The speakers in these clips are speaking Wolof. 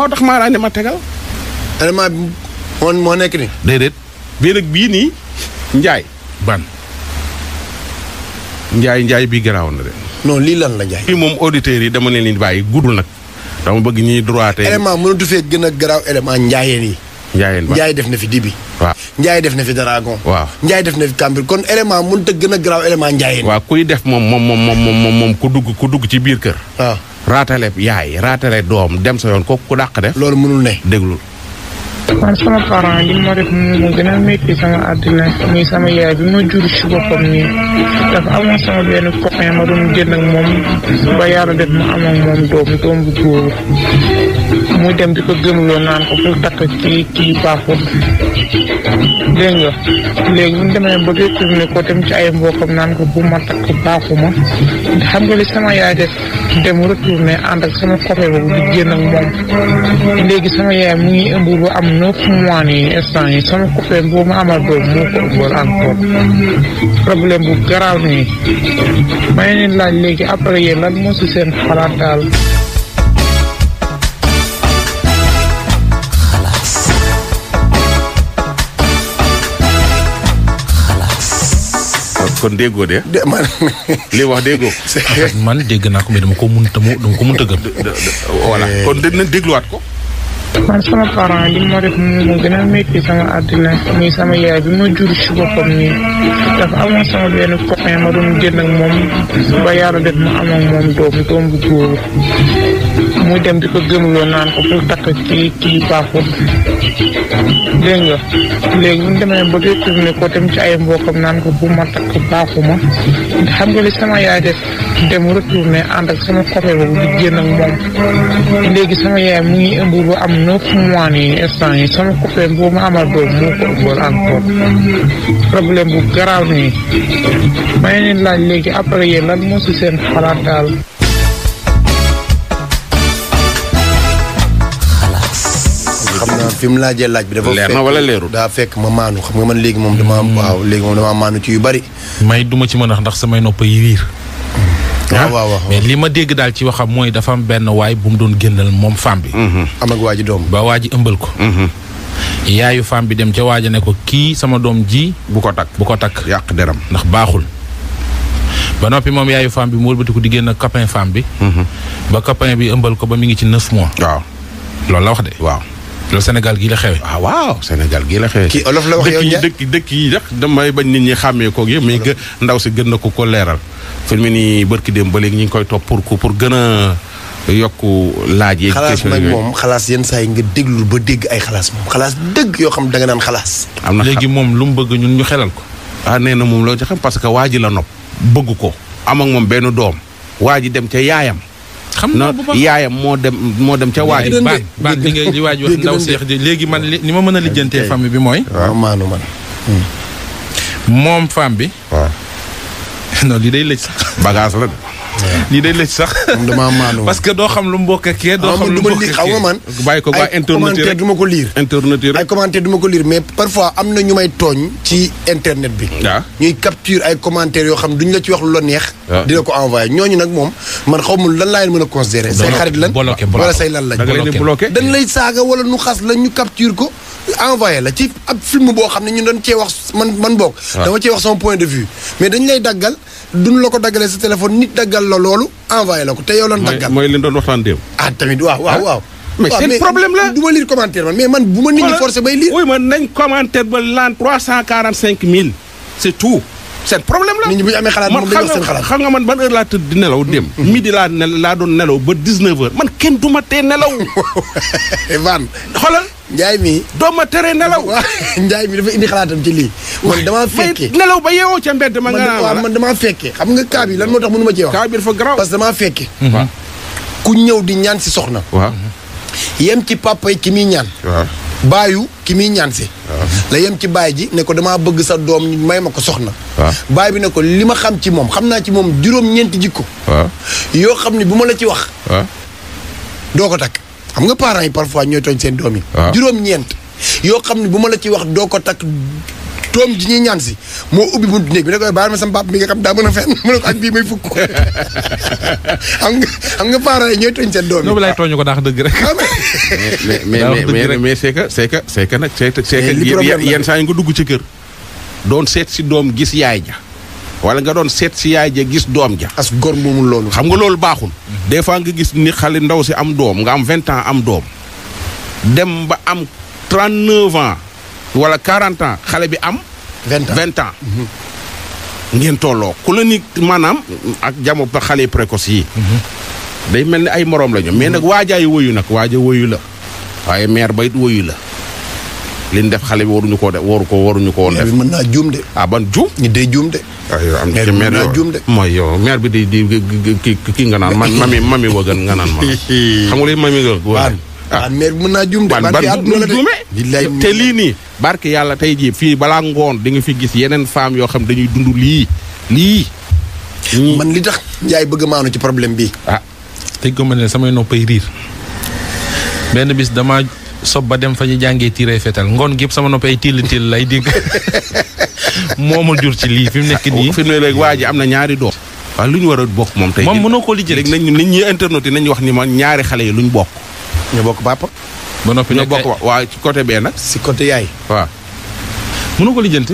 moo tax maa ne ma tegal. élément bi moo moo nekk ni déedéet bii nag bii nii njaay ban njaay njaay bii garaaw na de. non lii lan la Ndiaye. fii moom auditeurs yi dama leen di bàyyi guddul nag dama bëgg ñuy droité. élément mënatu fee gën a garaaw élément njaayeen yi. njaayeen ba Njaay def na fi dibi. waaw Njaay def na fi dragon. waaw. Njaay def na fi kambir kon élément mënut a gën a garaaw élément njaayeen. waaw kuy def moom moom moom moom moom moom ku dugg ku dugg ci biir kër. waaw raatale yaay raatale doom dem sa yoon kooku ku dàq def. loolu mënul ne. déglul. man sama parent li ma def mu gën a métti sama àddina muy sama yaay bi ma jur ci boppam nii dafa amoon sama benn copain ma doon génn ak moom ba yàlla def ma am ak moom doom doom bu góor muy dem di ko gëmloo naan ko pour takk kii kii baaxul dégg nga léegi bu ñu demee ba détourné ko dem ci ay mbokkam naan ko bu ma takk baaxuma xam nga li sama yaay def dem retourné ànd ak sama copain boobu di génn ak moom léegi sama yaay mu ngi ëmb ba am neuf mois nii instant yi sama copain boobu ma amal doom moo ko ëmbal encore problème bu garaaw nii may leen laaj léegi après yéen lan moo si seen xalaat daal kon déggoo de de man li wax déggoo. man dégg naa ko mais dama ko mënta mu dama ko mënta gëm voilà kon dinañ dégluwaat ko. man sama parent li ma def mu gën a métti sama àddina muy sama yaay bi ma jur ci boppam nii dafa amoon sama benn copain ma doon génn ak moom ba yàlla def ma am ak moom doom doom bu góor muy dem di ko gëmloo naan ko pour takk kii kii baaxul dégg nga léegi bu ñu demee ba détourné ko dem ci ay mbokkam naan ko bu ma takk baaxuma xam nga li sama yaay def dem retourné ànd ak sama copain boobu di génn ak moom léegi sama yaay mu ngi ëmb ba am neuf mois nii instant yi sama copain boobu ma amal doom moo ko ëmbal encore problème bu garaaw nii may leen laaj léegi après yéen lan moo si seen xalaat daal xam naa fi mu laajee laaj bi dafa. Leer na fekk- wala leerul? daa fekk ma maanu xam nga man léegi moom dama waaw léegi moom dama maanu ci yu bari. may duma ci mën a wax ndax samay nopp yi riir waaw waaw waaw. mais li ma dégg daal ci waxam mooy dafa am benn waay bu mu doon génnal moom femme bi am ak waa ji doom. ba waa ji ëmbal ko yaayu femme bi dem ca waaja ne ko kii sama doom ji bu ko takk bu ko takk yàq deram. ndax baaxul ba noppi moom yaayu femme bi mu wëlbatiku di génn copain femme bi ba copain bi ëmbal ko ba mi ngi ci neuf mois waaw loolu la wax de waaw. loolu Sénégal gii la xewe ah waaw Sénégal gii la xewee. kii olof la wax dëkk yow yi Ndiaye. dëkk dëkk yi sax damay bañ nit ñi xàmmee koog yëpp mais gë ndaw si gën na ko ko leeral. fi mu ne nii barki dem ba léegi ñu ngi koy topp pour pour gën a yokku laaj yeeg. xalaas question nag yooyu. moom xalaas yenn saa yi nga déglul ba dégg ay xalaas moom xalaas dëgg yoo xam da nga naan xalaas. am na léegi moom lu mu bëgg ñun ñu xelal ko ah nee na moom loo ci xam parce que waa ji la nopp bëgg ko am ak moom benn doom waa ji dem ca yaayam. xam na naa bu baax yaayam moo dem moo dem ca waa ji. Dégg baan baan li nga li waaj wax dégg ndaw nañ de. seex ji léegi man li ni ma mën a lijjantee famille bi mooy waaw maanu man. moom femme bi waaw non lii day lëj sax bagage la de. lii day lëj sax moom damaa maanu. parce que doo xam lu mbokk ak kee doo xaw xam ma lu du ma mbokk lire ak xaw nga kee man. bàyyi ko waa ay internet yi commentaire rek du ma ko lire. internet yi ay rek. commentaire du ma ko lire mais parfois am na ñu may tooñ ci internet bi. waaw. ñuy capture ay commentaires yoo xam duñ la ci wax lu la neex. waaw. dina ko envoyé ñooñu nag moom man xaw ma lan laa leen mën a considérer. say Bloqué, xarit lan bloqué, wala bloqué. say lan lañ. da nga leen di bloqué. bloqué. dañ lay saaga wala nu xas la ñu capture ko envoyé la ci ab film boo xam ne ñu doon cee wax man man boog. dama cee wax sama point de vue. mais dañ lay daggal duñ la ko daggalee sa téléphone nit daggal la loolu envoyé la ko te yow lan mooy daggal. mooy leen doon waxtaan démb. ah tamit waaw waaw waaw. mais waaw, seen problème la. du ma lire commentaire man mais man bu ma nit ñi forcé bay lire. oui man nañ commentaire ba laan trois cent quarante cinq mille c'est tout seen problème la. nit ñi bu ñu amee xalaat man moom dañuy wax xam seen nga xalaat. xam nga man ban heure laa tëdd di nelaw dem. midi laa ne laa doon nelaw ba dix neuf heures man kenn du ma tee nelaw. Van xoolal Njaay mi doo ma teree nelaw. waaw Njaay mi dafa indi xalaatam ci lii. man damaa may fekkee nelaw ba yeewoo ca mbedd ma man nga naan waaw wala. man damaa fekkee xam nga cas bi lan moo tax mënu ma cee wax. kaa bi dafa garaaw. parce que damaa fekkee. waaw ku ñëw di ñaan si soxna. waaw yem ci papa yi ki muy ñaan. waaw. baayu ki muy ñaan si. la yem ci baay ji ne ko damaa bëgg sa doom ñu may ma ko soxna. waaw. baay bi ne ko li ma xam ci moom xam naa ci moom juróom-ñeenti jikko. waaw yoo xam ne bu ma la ci wax waaw. doo ko takk xam nga parents yi parfois ñooy tooñ seen doom yi. waaw. juróom-ñeent yoo xam ne bu ma la ci wax doo ko takk doom ji ñuy ñaan si moo ubbi buntu néeg bi ne koy baal ma sama papa mi nga xam daa mën a fenn mu ne ko ak bii may fukk xam nga xam nga parents yi ñooy tooñ seen doom ñoo yi lay tooñu ko daax dëgg rek. Ah, mais- mais mais daa wax mais dëgg mais rek. mais c'est que c'est que c'est que nag c'est que c'est que Mais li yenn- problème la. yenn saa yi nga dugg ci kër doon seet si doom gis yaay ja wala nga doon seet si yaay ja gis doom ja as gor moomul loolu xam nga loolu baaxul des fois nga gis ni xale ndaw si am doom nga am vingt ans am doom dem ba am trente neuf ans wala quarante ans xale bi am vingt ans vingt ans ngeen tolloo ku la ni maanaam ak jamono ba xale précoce yi day mel ni ay moroom lañu mais nag waajaay woyu nag waaja woyu la waaye mère ba it woyu la liñ def xale bi waruñu koo def waru ko waruñu ko woon mère def bi mën naa juum de ah ban juum ñi day juum de aywa am Mère ci bi mère mën naa yow juum de. mooy yow mère bi di di ki ki nga naan man mami mami wëgën nga naan ma xam nga li mami nga waan waan mère bi mën naa juum de ban ban ban fi àdduna la de juume billaay te lii nii barke yàlla tey jii fii balaa ngoon di nga fi gis yeneen femmes yoo xam dañuy dund lii lii ñii man li tax Njaay bëgg maanu ci problème bi ah tey ko ma ne samay noppay riir benn bis dama sob ba dem fa ñu jàngee tiiree fetal ngoon gi yëpp sama noppay till till lay dégg moo ma jur ci lii fi mu nekk nii. fi mu ne léegi waa ji am na ñaari doom waaw lu ñu war a bokk moom tey moom jii. mënoo koo lijjanti. léegi nañ nit ñi internet yi nañu wax ni ma ñaari xale yi lu ñu bokk ñoo bokk papa ba noppi ñoo nekk bokk wa- waa ci côté bee nag si côté yaay waaw mënoo ko lijjanti.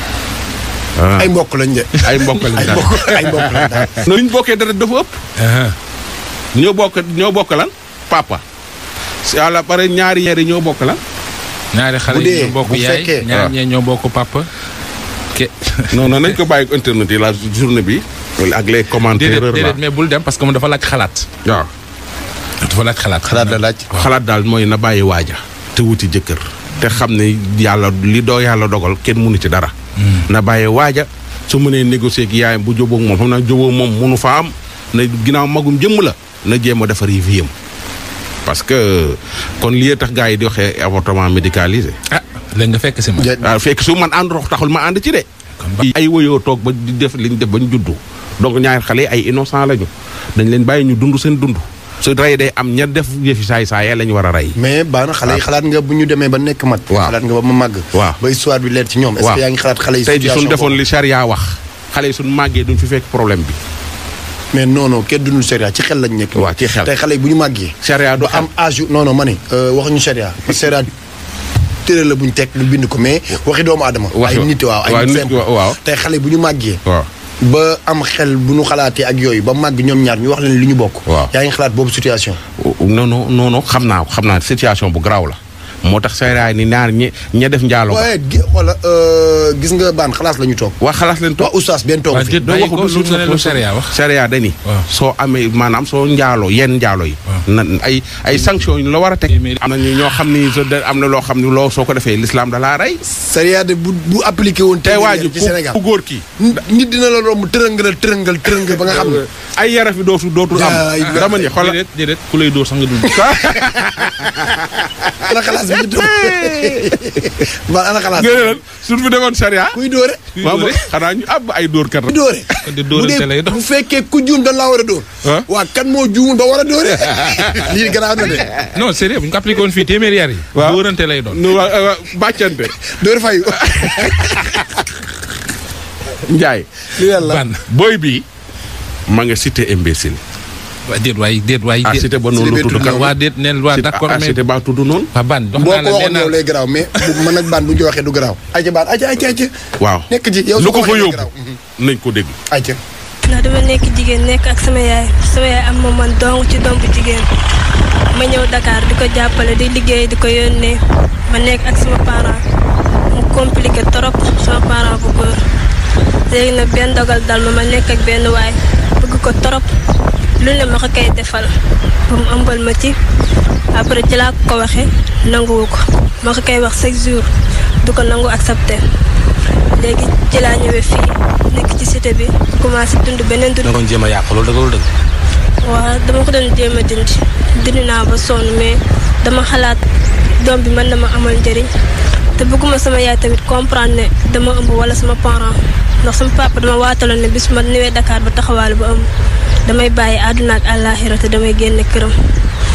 ay mbokk lañ de ay mbokk lañ ay daal mbokk ay mbokk lañ daal lu ñu bokkee dara dafa ëpp ñoo bokk ñoo bokk lan papa si àlla pare ñaari ñaari ñoo bokk lan ñaari xale Bu yi dee, ñoo bokk bu yaay fekkee- ñaar waaw. ñee ñoo bokk papa. ke non non nañ ko bàyyi ko internet yi la journée bi ak les commentaires déedéet là déedéet mais bul dem parce que moom dafa laaj xalaat. waaw dafa laaj xalaat. xalaat la laaj xalaat daal mooy na bàyyi waaja te wuti jëkkër te xam ne yàlla li doo yàlla dogal kenn mënu ci dara na bàyyi waaja su mënee négocier ak yaayam bu jóboog moom xam naa jóboo moom mënu fa am na ginnaaw magum jëmm la na jéem a defar yi viyam parce que kon lii tax gars yi di waxee avortement médicalisé ah léegi nga fekk si ma. Ja- waaw fekk su man ànd rox taxul ma ànd ci de kon ba ay woyoo toog ba di def liñ def ba ñu juddu donc ñaari xale yi ay innocent lañu dañ leen bàyyi ñu dund seen dund su rey day am ña def yëfi saay saay la ñu war a rey mais baax na xale yi xalaat nga bu ñu demee ba nekk mat Waaw. xalaat nga ba ma màgg Waaw. ba histoire bi leer ci ñoom est-ce Waaw. que yaa ngi xalaat xale yi tey ji suñ situation defoon boobu? li charia wax xale yi suñ màggee duñ fi fekk problème bi mais non non kenn dundul sharia ci xel lañ nekk Waaw, ci xel. tey xale yi bu ñu màggee charia du ba am âge yu- non non ma ne euh, waxuñu sharia parce que sharia tëre la bu ñu teg lu bind ko mais waxi doomu aadama Waxi- ay nit waaw ay waaw, nit nit simple wa- waaw. tey xale yi bu ñu màggee waaw ba am xel bu ñu xalaatee ak yooyu ba màgg ñoom ñaar ñu wax leen li ñu bokk Waaw. yaa ngi xalaat boobu situation non non non non xam naa xam naa situation bu garaaw la moo tax charia ni ñaar ñi ña def njaalo ba waaye gi xoola gis nga baan xalaas la ñu toog waa xalaas leen waa toog oustaz benn toog waa fi déet bàyyi ko lu ne lu sharia wax. charia dani Waaw. soo amee maanaam soo njaaloo yenn njaalo yi na ay ay sanctions yu la war a teg Mais- am na ñu ñoo xam ni so- da- am na loo xam ni loo soo ko defee l'islam da laa rey sharia de bu bu appliqué woon tey waa ji ci Sénégal ku góor kii nit nit dina la romb tërëngal tërëngal tërëngal ba nga xam ne ay yarafi dootu dootul am Jaay la. dama ni xoolal déedéet déedéet ku lay dóor sax nga dund. ana xalaas bi ñu toog baan ana xalaas nga ne lan suñ fi demoon charia kuy dóore waaw ba xanaa ñu ab ay dóorkat kuy dóore kon de bu dóorante dee lay doon. bu fekkee ku juum dañ laa war a dóor Ah. waa kan moo juumul ba war a dóore lii gannaaw na de non sérieux bu ñu ko appliqué woon fii téeméeri yar yi. Waaw. dóorante lay doon. nu waa waa bàccante dóor fayu Njaay li yàlla ban booy bi ma nga cité imbécile waa déet waay déet waay. ah déet. cité ba Cité noonu bee tudd tudd kan waa déet neen waa d'accord ah mais cité ba tudd noonu waa ban jox boo naa ko la nee waxoon naa yow lay garaaw mais bu man ak baan bu ñu ko waxee du garaaw ayca baan ayca ayca ayca waaw nekk ci yow lu su ko fa waxee du yóbbu garaaw. nañ ko dégg ayca ndax dama nekk jigéen nekk ak sama yaay sama yaay am ma man dong ci doom bu jigéen ma ñëw Dakar di ko jàppale di liggéey di ko yónnee ma nekk ak sama parent mu compliqué trop sama parent bu góor léegi nag benn dogal dal ma ma nekk ak benn waay bëgg ko trop lu ne ma ko koy defal ba mu ëmbal ma ci après ci laa ko waxee nanguwu ko ma ko koy wax chaque jour du ko nangu accepté léegi ci laa ñëwee fii nekk ci cité bi commencé dund beneen dund da nga doon jéem a yàq loolu dëgg loolu dëgg. waaw dama ko doon jéem a dindi dindi naa ba sonn mais dama xalaat doom bi mën na ma amal njëriñ te bëgguma sama yaay tamit comprendre ne dama ëmb wala sama parent ndax sama papa dama waataloon ne bis ma ñëwee Dakar ba taxawaale ba ëmb damay bàyyi àdduna ak àllaaxira te damay génne këram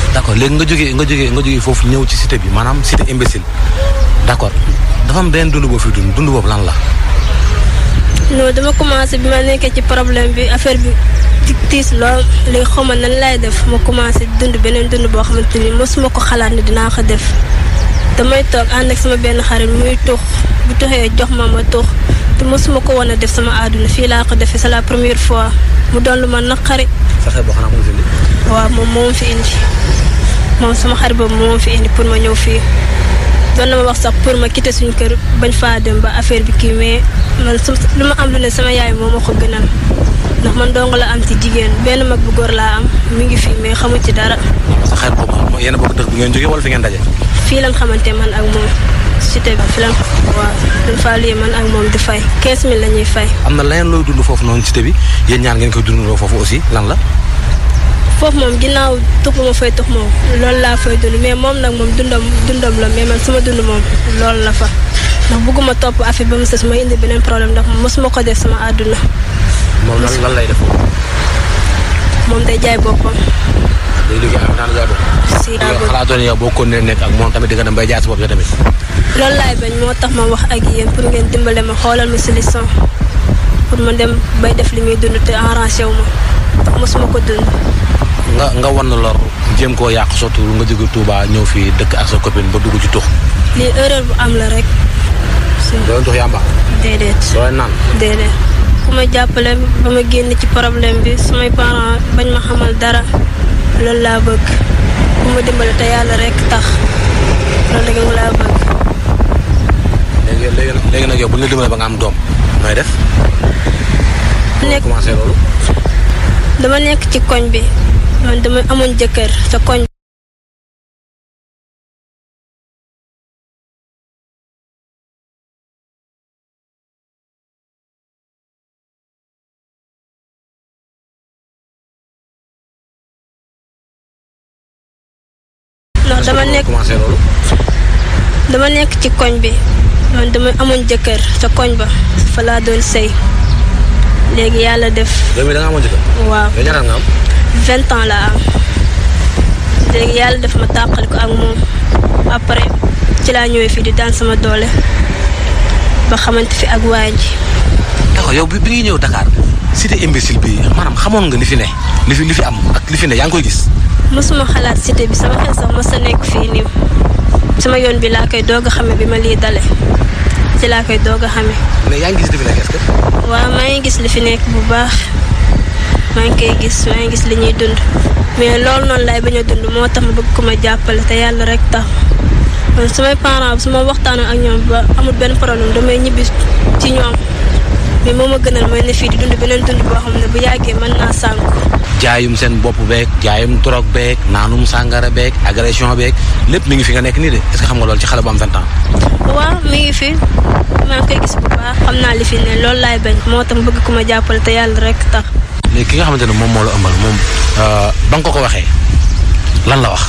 d'accord léegi nga jógee nga jógee nga jógee foofu ñëw ci cité bi maanaam cité imbécile d'accord dafa am benn dund boo fi dund dund boobu lan la. non dama commencé bi ma nekkee ci problème bi affaire bi di tiis lool léegi xaw ma nan lay def ma commencé dund beneen dund boo xamante ni mosuma ko xalaat ne dinaa ko def damay toog ànd ak sama benn xarit muy tux bu tuxee jox ma ma tux te mosuma ko woon a def sama àdduna fii laa ko defee c'est la première fois mu doon lu ma naqari fexe boo xanaa moom fi indi. waaw moom moo ma fi indi moom sama xarit boobu moo ma fi indi pour ma ñëw fii doon na ma wax sax pour ma quitter suñu kër bañ faa dem ba affaire bi kii mais man su lu ma am lu ne sama yaay moo ma ko gënal ndax man dong la am ci jigéen benn mag bu góor laa am mi ngi fii mais xamu ci dara sa xarit boobu moom yéen a bokk dëkk bi ngeen jógee wala fi ngeen daje. fii lan xamante man ak moom cité bi fi lan waaw dañ faa lii man ak moom di fay 15000 la ñuy fay am na leneen looy dund foofu noonu cité bi yéen ñaar ngeen koy dundandoo foofu aussi lan la. foofu moom ginnaaw tux bu ma fay tux moom loolu laa fay dund mais moom nag moom dundam dundam la mais man sama dund moom loolu la fa ndax bëgguma topp affaire ba mu sës ma indi beneen problème ndax mosuma ko def sama àdduna moom lan lan lay def foofu. moom day jaay boppam day liggéey am naan jaay bopp. si daa yow bëgg xalaatoo ne yow boo ko nee nekk ak moom tamit di nga dem bay jaay sa bopp yow tamit. loolu laay bañ moo tax ma wax ak yéen pour ngeen dimbale ma xoolal ma solution pour ma dem bay def li muy dund te arrangé wu ma ndax mosuma ko dund nga nga wan lor jéem koo yàq sotti nga jóge Touba ñëw fii dëkk ak sa copine ba dugg ci tux. lii erreur bu am la rek si doo tux yàmba. déedéet doo naan. déedéet ku ma jàppale ba ma génn ci problème bi samay parents bañ ma xamal dara loolu laa bëgg ku ma dimbale te yàlla rek tax loolu rek mu laa bëgg léegi léegi nag léegi nag yow bu ñu la dimbalee ba nga am doom nooy def. nekk commencé loolu. dama nekk ci koñ bi man dama amoon jëkkër ca koñ ndax dama nekk commencé loolu. dama nekk ci koñ bi man dama amoon jëkkër ca koñ ba fa laa doon sëy léegi yàlla def yow mii da nga amoon jëkkër. waaw yow ñaata nga am. vingt ans laa am léegi yàlla def ma tàqali ko ak moom après ci laa ñëwee fii di daan sama doole ba xamante fi ak waa ji d'accord yow bi bi ngi ñëw Dakar cité imbécile bi maanaam xamoon nga li fi ne li fi li fi am ak li fi ne yaa ngi koy gis. mosuma xalaat cité bi sama xel sax mos a nekk fii nii sama yoon bi laa koy doog a xame bi ma lii dale ci laa koy doog a xame mais yaa ngi gis li fi nekk est-ce que. waaw maa ngi gis li fi nekk bu baax maa ngi koy gis maa ngi gis li ñuy dund mais loolu noonu laay bañ a dund moo tax ma bëgg ko ma jàppale te yàlla rek tax man samay parents su ma waxtaanee ak ñoom ba amul benn problème damay ñibbi ci ñoom mais moo ma gënal mooy ne fii di dund beneen dund boo xam ne bu yàggee mën naa sànku jaayum seen bopp beeg jaayum drogue beeg naanum sàngara beeg agression beeg lépp mi ngi fi nga nekk nii de est-ce que xam nga loolu ci xale bu am vingt ans. waaw mi ngi fi maa ngi koy gis bu baax xam naa li fi ne loolu laay bañ moo tax ma bëgg ko ma jàppale te yàlla rek tax léegi ki nga xamante ne moom moo la ëmbal moom ba nga ko ko waxee lan la wax.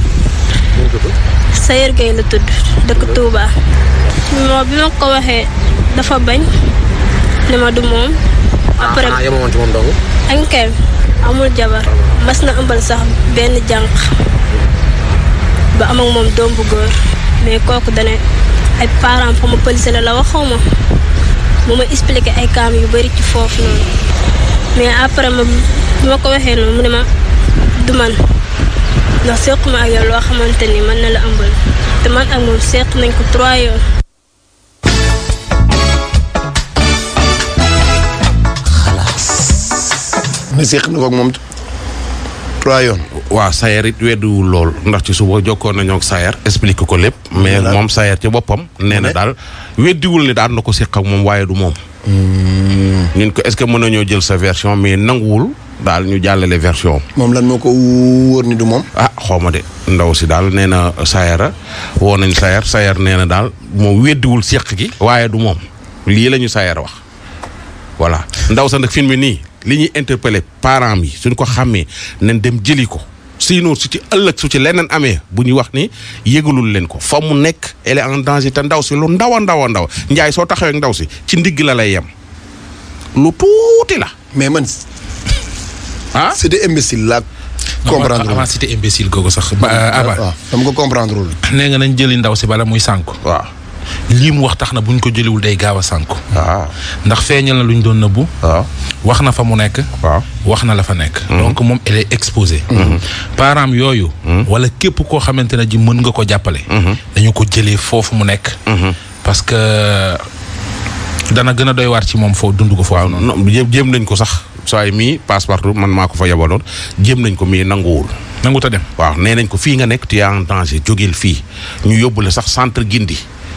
Sayer Gueye la tudd dëkk Touba. moo bi ma ko waxee dafa bañ ne ma du moom. après ah yemoo woon ci moom dong. ankay amul jabar mas na ëmbal sax benn jànq ba am ak moom doom bu góor mais kooku dane ay parents fa ma pëlise la la waxoo ma mu ma expliqué ay kaam yu bari ci foofu noonu mais après ma bi ma ko waxee noonu mu ne ma du man ndax sequma ak yow loo xamante ni mën na la ëmbal te man ak moom seq nañ ko trois yoon ne seq na ko ak moom trois yoon. waaw Sayer it weddiwul lool ndax ci suba jokkoon nañoo ak Sayer explique ko lépp. mais Voilà. moom Sayer ci boppam. nee na ne? daal weddiwul ni daan na ko seq ak moom waaye du moom. ñun ko est-ce que mën nañoo jël sa version mais nanguwul daal ñu jàllale version am. moom lan moo ko wóor ni du moom. ah xaw ma de ndaw si daal nee na Sayera woo nañ Sayer Sayer nee na daal moom weddiwul seq gi. waaye du moom lii la ñu Sayer wax voilà ndaw sa nag film bi nii li ñuy interpellé parents yi suñ ko xàmmee nañ dem jëli ko sinon su ci ëllëg su ci leneen amee bu ñu wax ni yëgalul leen ko fa mu nekk elle est en danger te ndaw si lu ndaw a ndaw a ndaw njaay soo taxawee ak ndaw si ci ndigg la lay yem lu tuuti la mais man ah. c'est des imbéciles la comprendre avant cité imbécile googu sax ba aba waaw dama ko comprendre wul nee nga nañ jëli ndaw si bala muy sànku waaw lii mu wax tax na buñ ko jëliwul day gaaw a sànku waaw ndax feeñal na lu ñu doon nëbbu waaw wax na fa mu nekk waaw wax na la fa nekk donc moom elle est exposée parents yooyu wala képp koo xamante ne ji mën nga ko jàppale dañu ko jëlee foofu mu nekk parce que dana gën a doy waar ci moom foo dund ko foofu noonu non jéem jéem nañ ko sax saa yi mii passe-partout man maa ko fa yabaloon jéem nañ ko mii nanguwul nangu ta dem waaw nee nañ ko fii nga nekk tu es en danger jógeel fii ñu yóbbu la sax centre Gindi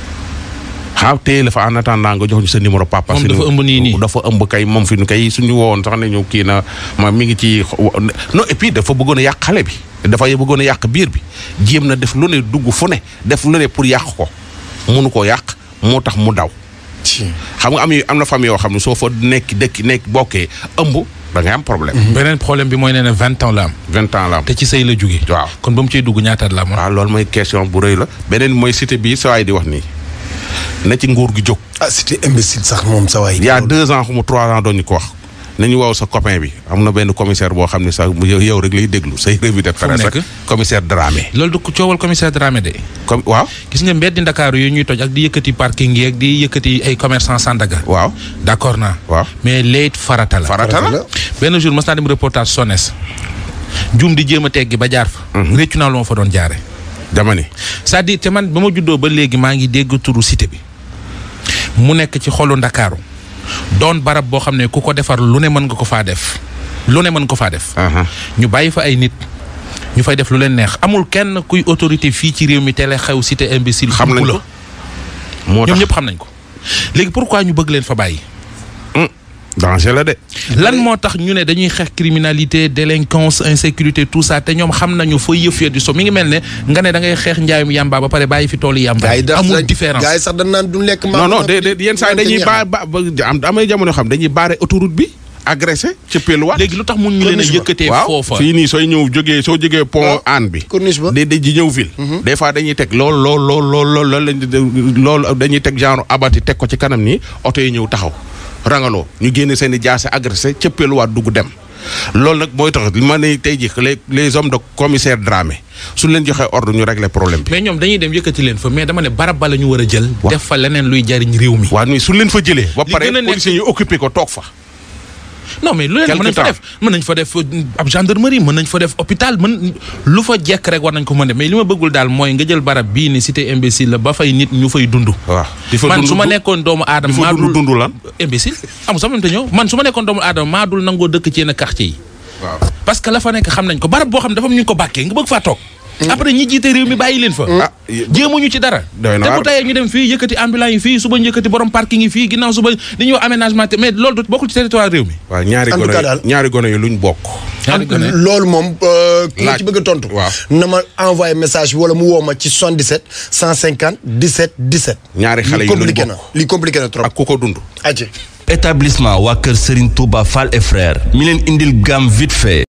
xaaw téye la fa en attendant nga jox ñu sa numéro papa. Moom sa dafa numéro- ëmb nii nii. dafa ëmb kay moom fi nu kay suñu wowoon sax ne ñu kii na ma mi ngi ci non et puis dafa bëggoon a yàq xale bi. dafa bëggoon a yàq biir bi jéem na def lu ne dugg fu ne def lu ne pour yàq ko munu koo yàq moo tax mu daw. xam nga am yu- am na famille yoo xam ne soo fa nekk dëkk nekk bokkee ëmb da ngay am problème. beneen problème bi mooy nee na vingt ans la am vingt ans la am. te ci sëy la jóge waaw. kon ba mu ciy dugg ñaataat la amoon waaw loolu mooy question bu rëy la beneen mooy cité bii sa waay di wax nii na ci nguur gi jóg. ah c'était imbécile sax moom sa waay il y a deux ans xamu trois ans doon ñu ko wax nañu waaw sa copain bi am na benn commissaire boo xam ne sax mu yow yow rek lay déglu say revue de mu presse nekk? rek commissaire Dramé. loolu du ko coowal commissaire Dramé de comme waaw gis nga mbeddi Ndakaaru yooyu ñuy toj ak di yëkkati parking yi ak di yëkkati ay commerçant Sandaga waaw d'accord naa waaw mais léegi farata la farata la benn jour mas naa dem reportage SONES jum di jéem a teggi ba jaar fa réccu naa lu ma fa doon jaare dama ne c'est-à-dire te man ba ma juddoo ba léegi maa ngi dégg turu cité bi mu nekk ci xolu ndakaaru doon barab boo xam ne ku ko defar lu ne mën nga ko faa def lu ne mën ko faa def aha ñu bàyyi fa ay nit ñu fay def lu leen neex amul kenn kuy autorité fii ci réew mi tele xew cité imbécile xam nañ la ko moo ñoom tax ñëpp xam nañ ko léegi pourquoi ñu bëgg leen fa bàyyi danger la de lan moo tax ñu ne dañuy xeex criminalité délinquance insécurité tout ça te ñoom xam nañu fa yëf ya di so mi ngi mel ne nga ne da ngay xeex njaayum yàmba ba pare bàyyi fi toolu yàmba gars yi dax amul différence gars yi sax dañ naan du lekk non non de de yenn saa yi dañuy ba ba ba- am amay jamono yoo xam dañuy baare autoroute bi agressé ci pelluwaat léegi lu tax mun ñu leen a Corniche ba. yëkkatee waaw foofa fii nii sooy ñëw jógee soo jógee pont Waaw. Hann bi corniche ba di di di ñëw ville des fois dañuy teg lool lool lool lool lool lool lañ di- lool dañuy teg genre abati teg ko ci kanam nii oto yi ñëw taxaw rangaloo ñu génne seen i jaase agressé cëppeeluwaat dugg dem loolu nag mooy tax li ma ne tey jii les les hommes de commissaire Dramé suñ leen joxee ordre ñu régler problème bi mais ñoom dañuy dem yëkkati leen fa mais dama ne barab ba la ñu war a jël Waaw. def fa leneen luy jariñ réew mi waaw nii suñ leen fa jëlee ba Li pare gën a nekk- policiers yi occupé ko toog fa non mais lu leen Quelque mën nañ fa temps. def mën nañ fa def euh, ab gendarmerie mën nañ fa def hôpital mën lu fa jekk rek war nañ ko mën def mais li ma bëggul daal mooy nga jël barab bii ni cité imbécile la ba fay nit ñu fay dund waaw di fa man dund su ma du- nekkoon doomu aadama di fa maa dund dul dund lan imbécile amul sama te ñëw man su ma nekkoon doomu aadama maa dul nangoo dëkk ci yenn quartier yi waaw parce que la fa nekk xam nañ ko barab boo xam ne dafa am ñu ko bàkkee nga bëgg faa toog après ñi jiite réew mi bàyyi leen fa ah y- jéemuñu ci dara Doy na te waar. bu tayee ñu dem fii yëkkati ambulance yi fii suba ñu yëkkati borom parking yi fii ginnaaw suba li ñuy wax aménagement te mais loolu du bokkul ci territoire réew mi waaw ñaari En tout gone cas daal- ñaari gone yi luñ bokk ñaari gone loolu moom euh, ki ma Laaj. ci bëgg a tontu Waaw. na ma envoyé message bi wala mu woo ma ci 77 150 17 17 ñaari xale li yi luñ compliqué na bokk li compliqué na trop ak ku ko dund aje établissement waa kër Serigne Touba Fall et frères mi leen indil gamme vite fait